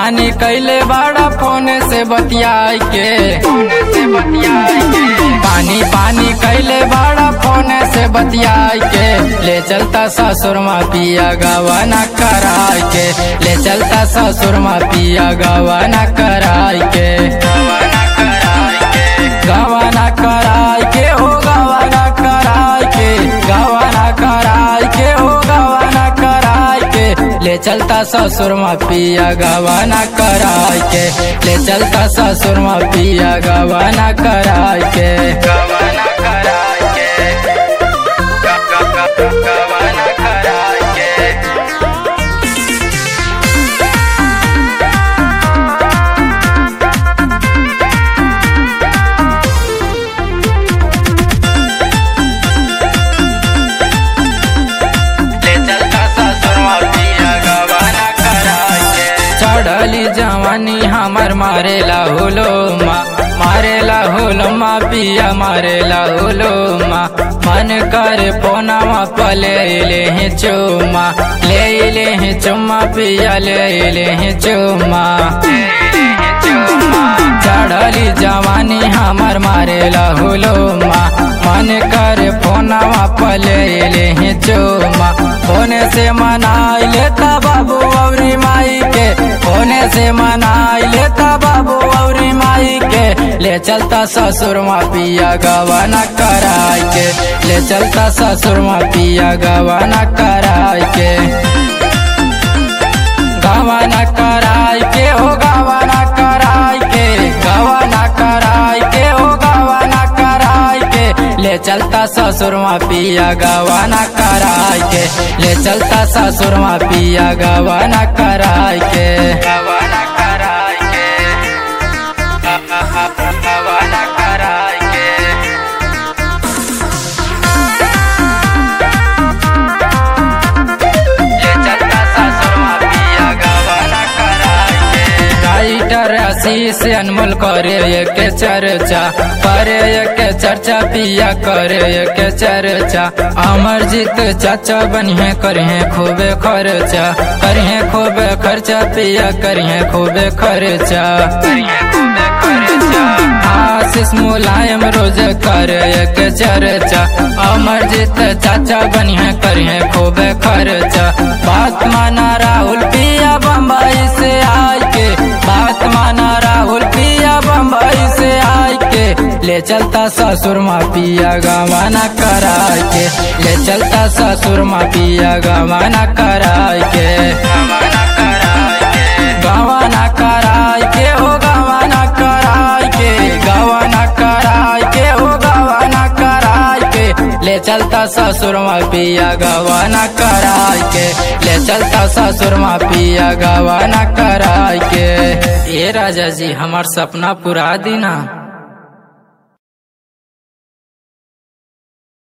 पानी कैले बड़ा फोन से बतियाई के पानी पानी कैले बड़ा फोन से बतियाई के ले चलता ससुर मा पिया गवाना कराई के ले चलता ससुर मा पिया गवाना कराई के गवाना कराई के हो गवाना कराई के गवाना कराई के हो गवाना कराई के ले चलता ससुर मा पिया गवाना कराई के ले चलता ससुर मा पिया गवाना कराई के गवाना कराई के गवाना कराई के ले चलता ससुर पिया गवाना कराई के चढ़ली जवानी हमर मारेला होलो माँ मारेला होलो माँ पिया मारेला होलो माँ मन कर पोनावा पले ले ही चुमा ले ले ही चुमा पिया ले ले ही चुमा चढ़ली जवानी हमर मारेला होलो माँ मन कर फोनावा पले ले ही चुमा फोने से मनाई लेता बाबू औरी माई के फोने से मनाई लेता बाबू औरी माई के ले चलता ससुर मा पिया गवाना कराई के ले चलता ससुर मा पिया गवाना कराई के गवाना कराई के हो गवाना कराई के गवाना कराई के हो गवाना कराई के ले चलता ससुर मा पिया गवाना कराई के ले चलता ससुर मा पिया गवाना कराई के गवाना कराई के गवाना कराई के ले चलता ससुर मा पिया गवाना कराई के राइटर आशीष अनमोल करे एक चर्चा करे एक चर्चा पिया करे एक चर्चा अमरजीत चाचा बनिए करिए खूबे खर्चा करिए खूबे खर्चा पिया करिए खूबे खर्चा करिए खूबे खर्चा आशीष मुलायम रोज करे एक चर्चा अमरजीत चाचा बनिए करिए खूबे खर्चा बात माना राहुल पिया बम्बई से आए के बात माना राहुल पिया बम्बई से आए के ले चलता ससुर मा पिया गवाना कराई के ले चलता ससुर मा पिया गवाना कराई के गवाना कराई के गवाना कराई के हो गवाना कराई के गवाना कराई के हो गवाना कराई के ले चलता ससुर मा पिया गवाना कराई के ले चलता ससुर मा पिया गवाना कराई के ए राजा जी हमार सपना पूरा दीना